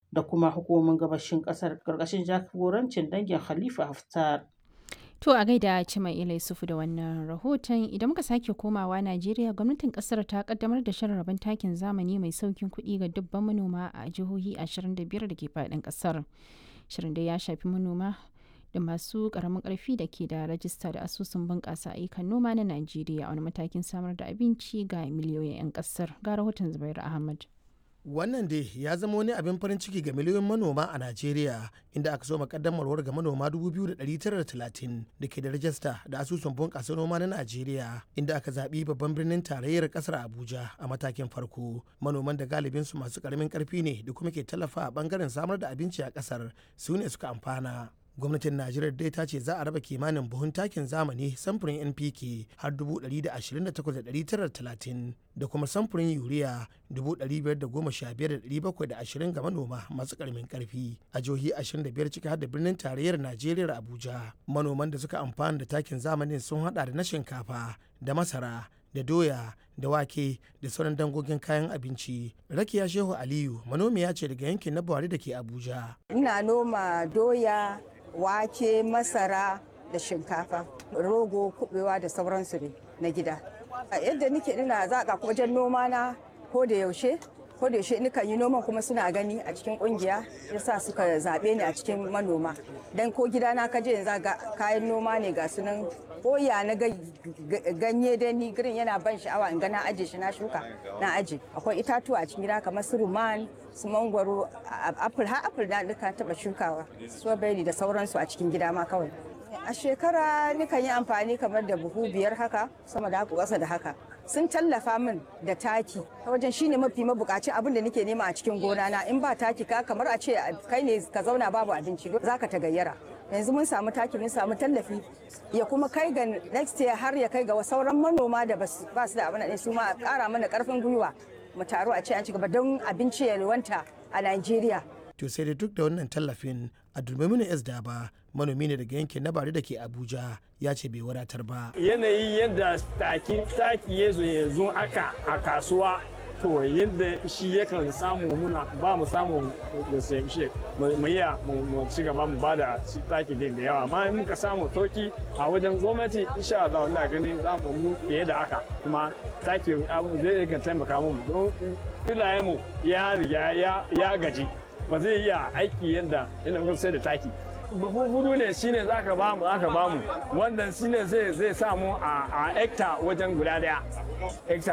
da kuma hukumomin gabashin ƙasar ƙarƙashin jagorancin dangin Khalifa Haftar. To a gaida Cima Ila Yusufu da wannan rahoton idan muka sake komawa Najeriya gwamnatin kasar ta kaddamar da shirin rabon takin zamani mai saukin kuɗi ga dubban manoma a jihohi 25 da ke faɗin kasar. Shirin da ya shafi manoma da masu ƙaramin ƙarfi da ke da rajista da asusun bunƙasa ayyukan noma na Najeriya a wani matakin samar da abinci ga miliyoyin 'yan ƙasar. Ga rahoton Zubairu Ahmad. wannan dai ya zama wani abin farin ciki ga miliyoyin manoma a najeriya inda aka so makaddamarwar ga manoma 2,930 da ke da rajista da asusun bunƙasa noma na najeriya inda aka zaɓi babban birnin tarayyar ƙasar abuja a matakin farko manoman da galibin su masu ƙaramin ƙarfi ne da kuma ke tallafa a ɓangaren samar da abinci a ƙasar su ne suka amfana gwamnatin najeriya dai ta ce za a raba kimanin buhun takin zamani samfurin npk har 128,930 da kuma samfurin yuriya 515,720 ga manoma masu karamin karfi a jihohi 25 ciki har da birnin tarayyar najeriya abuja manoman da suka amfana da takin zamanin sun hada da na shinkafa da masara da doya da wake da sauran dangogin kayan abinci rakiya shehu aliyu manomiya ce daga yankin na buhari da ke abuja ina noma doya wake masara da shinkafa rogo kubewa da sauransu ne na gida yadda nike ina zaka wajen noma na ko da yaushe ko da yaushe nikan yi noman kuma suna gani a cikin kungiya yasa suka zaɓe ni a cikin manoma dan ko gida na kaje yanzu ga kayan noma ne ga sunan koya na ganye da ni girin yana ban sha'awa in ga na aje shi na shuka na aje akwai itatuwa a cikin gida kamar su ruman su mangwaro apple har apple na duka taba shukawa strawberry da sauransu a cikin gida ma kawai a shekara nikan yi amfani kamar da buhu biyar haka sama da haka ƙasa da haka sun tallafa min da taki ta wajen shine mafi mabukaci abin da nake nema a cikin gona na in ba taki ka kamar a ce kai ne ka zauna babu abinci zaka ta gayyara yanzu mun samu taki mun samu tallafi ya kuma kai ga next year har ya kai ga sauran manoma da ba su da abin su ma kara mana karfin gwiwa mu taru a ce an ci gaba don abinci ya wanta a Najeriya. To sai da duk da wannan tallafin a Dulmaminu S Daba manomi ne daga yankin na Bari da ke Abuja ya ce bai wadatar ba. Yanayi yadda taki taki ya zo yanzu aka a kasuwa to yadda shi yakan samu muna ba mu samu da shi mu iya mu ci gaba mu ba da taki din da yawa amma in muka samu sauki a wajen gwamnati insha Allah ina ganin za mu mu fiye da haka kuma taki abu zai ga taimaka mu don filayen mu ya riga ya gaji ba zai iya aiki yadda ina mun sai da taki buhu hudu ne shine zaka ba mu aka ba mu wannan shine zai zai samu a hekta wajen guda daya hekta